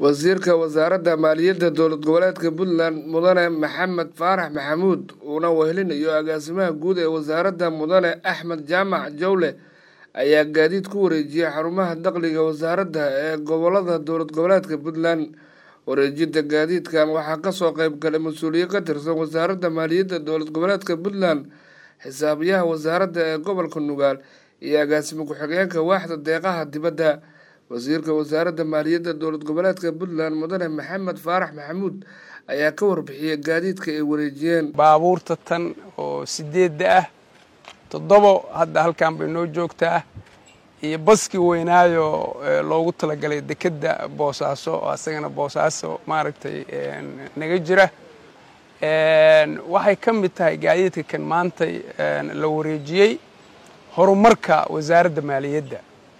wasiirka wasaaradda maaliyadda dowlad goboleedka puntland mudane maxamed faarax maxamuud uuna wehelinayo agaasimaha guud ee wasaaradda mudane axmed jaamac jawle ayaa gaadiid ku wareejiyay xarumaha dakhliga wasaaradda ee gobolada dowlad goboleedka puntland wareejinta gaadiidkan waxaa kasoo qeyb galay mas-uuliye ka tirsan wasaaradda maaliyadda dowlad goboleedka puntland xisaabiyaha wasaaradda ee gobolka nugaal iyo agaasimo ku-xigeenka waaxda deeqaha dibadda wasiirka wasaaradda maaliyadda dowlad goboleedka puntland mudane maxamed faarax maxamuud ayaa ka warbixiyay gaadiidka ay wareejiyeen baabuurta tan oo sideedda ah toddobo hadda halkan bay noo joogtaa iyo baskii weynaayo loogu talagalay dekedda boosaaso oo asagana boosaaso maaragtay naga jira waxay ka mid tahay gaadiidka kan maantay la wareejiyey horumarka wasaaradda maaliyadda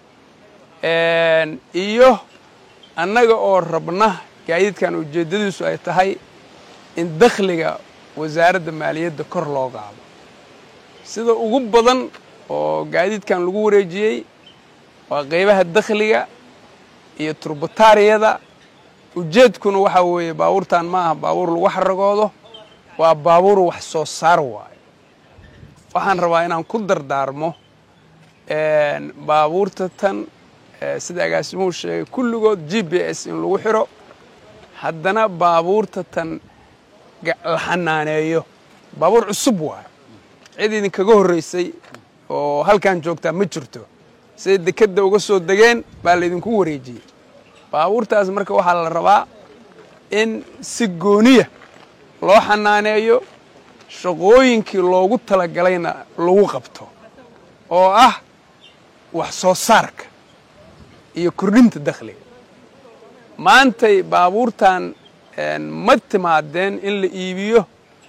iyo annaga oo rabna gaadiidkan ujeeddadiisu ay tahay in dakhliga wasaaradda maaliyadda kor loo qaado sida ugu badan oo gaadiidkan lagu wareejiyey waa qeybaha dakhliga iyo turbataariyada ujeedkuna waxaa weeye baabuurtan ma aha baabuur lagu xaragoodo waa baabuur wax soo saar waayo waxaan rabaa inaan ku dardaarmo baabuurta tan sida agaasimuhu sheegay kulligood g b s in lagu xiro haddana baabuurta tan la xanaaneeyo baabuur cusub waayo cid idinkaga horreysay oo halkan joogtaa ma jirto siday dekedda uga soo degeen baa laydinku wareejiyey baabuurtaas marka waxaa la rabaa in si gooniya loo xanaaneeyo shaqooyinkii loogu talagalayna lagu qabto oo ah wax soo saarka iyo kordhinta dakhliga maantay baabuurtan ma timaadeen in la iibiyo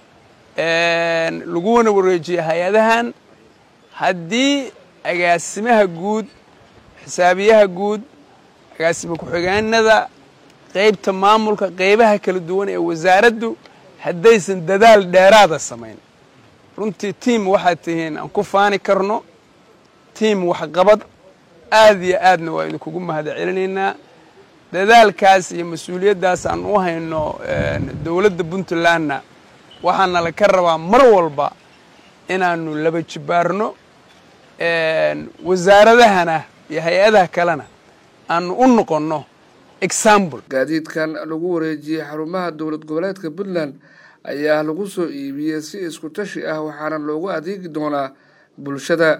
laguna wareejiyo hay-adahan haddii agaasimaha guud xisaabiyaha guud agaasima ku-xigeenada qeybta maamulka qeybaha kala duwan ee wasaaraddu haddaysan dadaal dheeraada samayn runtii tiam waxaad tihiin aan ku faani karno tiam waxqabad aad iyo aadna waa idinkugu mahad celinaynaa dadaalkaas iyo mas-uuliyaddaas aan u hayno dowladda puntlandna waxaana la ka rabaa mar walba inaanu laba jibaarno wasaaradahana iyo hay-adaha kalena aanu u noqonno example gaadiidkan lagu wareejiyey xarumaha dowlad goboleedka puntland ayaa lagu soo iibiyey si isku tashi ah waxaana loogu adeegi doonaa bulshada